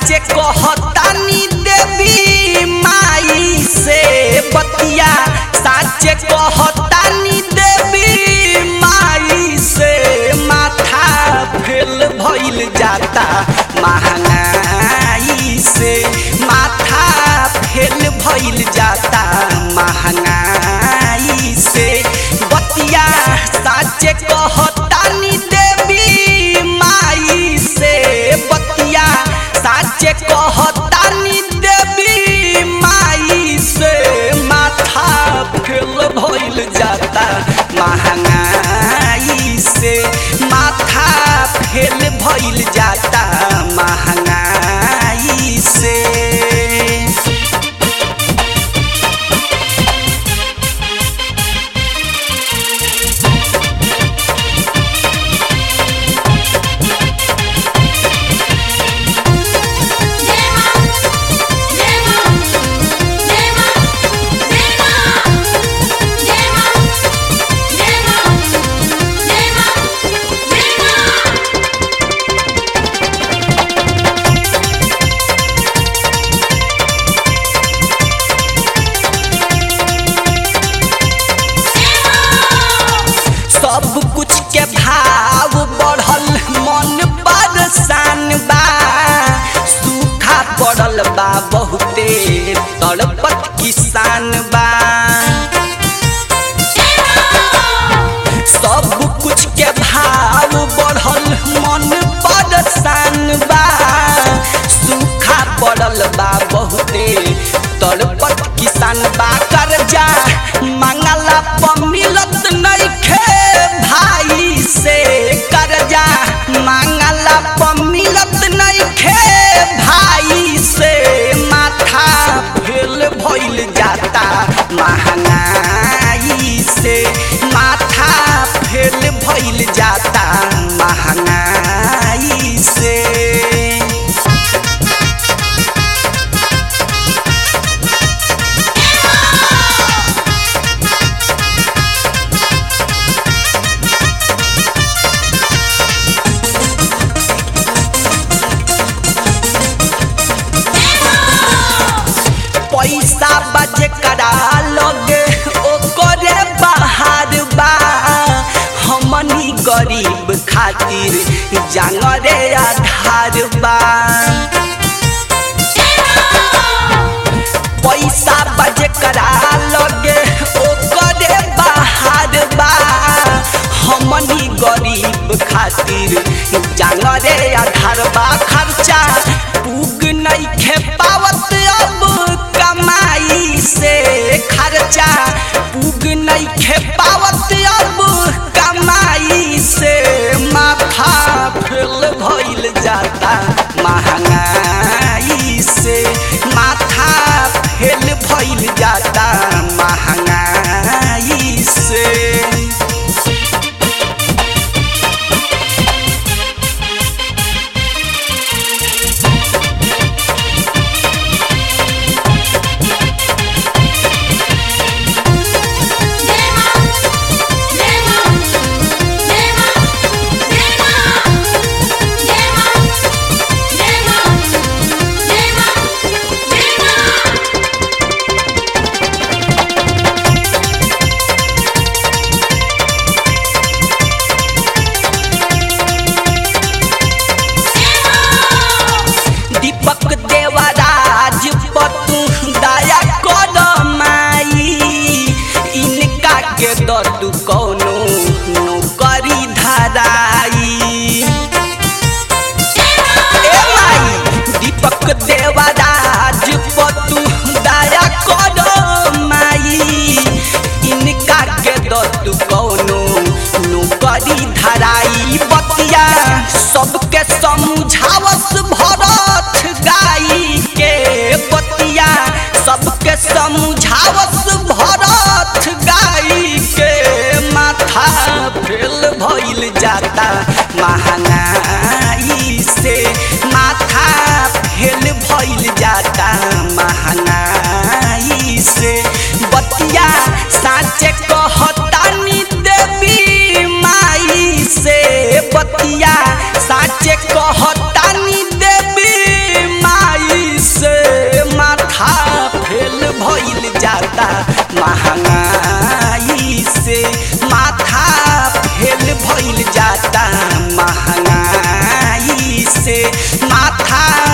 साचे कहतानी देवी माई से बतिया साचे कहतानी देवी माई से माथा फेल भइल जाता महंगाई से माथा फेल भइल जाता महंगाई से बतिया साचे कहतानी देवी माई से बतिया साचे कहतानी देवी माई से माथा फेल भइल जाता महंगाई से माथा फेल भइल जाता महंगाई से जय मां जय मां जय मां जय मां जय मां जय मां जय मां जय मां सब कुछ के भाव बढ़ल मन परेशान बा सूखा पड़ल बा बहुते तड़पत किसान बा सब कुछ के भाव बढ़ल मन परेशान बा सूखा पड़ल बा बहुते तड़पत किसान बा कर्जा मंगला पर मिलत नइखे भाई से कर्जा मंगला पर मिलत नइखे भाई से माथा फेल भइल जाता महंगाई से माथा फेल भइल जाता महंगाई से पैसा बजे करा लगे ओकरे बाहर बा हमनी गरीब खातिर जानरे आधार बा पैसा बजे करा लगे ओकरे बाहर बा हमनी गरीब खातिर जानरे आधार बा खर्चा पुग नइखे पावत अब कमाई से खर्चा पुग नइखे पावत अब कमाई से माथा फेल भइल जाता महंगाई से माथा फेल भइल जाता महंगाई से जय मां जय मां जय मां जय मां जय मां जय मां जय मां जय मां दीपक देवराज पतु दया कर माई इनका के दतु कौनो नौकरी धराई ए माई दीपक देवराज पतु दया कर माई इनका के दतु कौनो नौकरी धराई बतिया सबके समझावस भरत गाई के बतिया सबके समझावस भरत गाई के माथा फेल भइल जाता महंगाई से माथा फेल भइल जाता महंगाई से बतिया साचे कहतानी देवी माई से बतिया साचे कहतानी देवी माई से माथा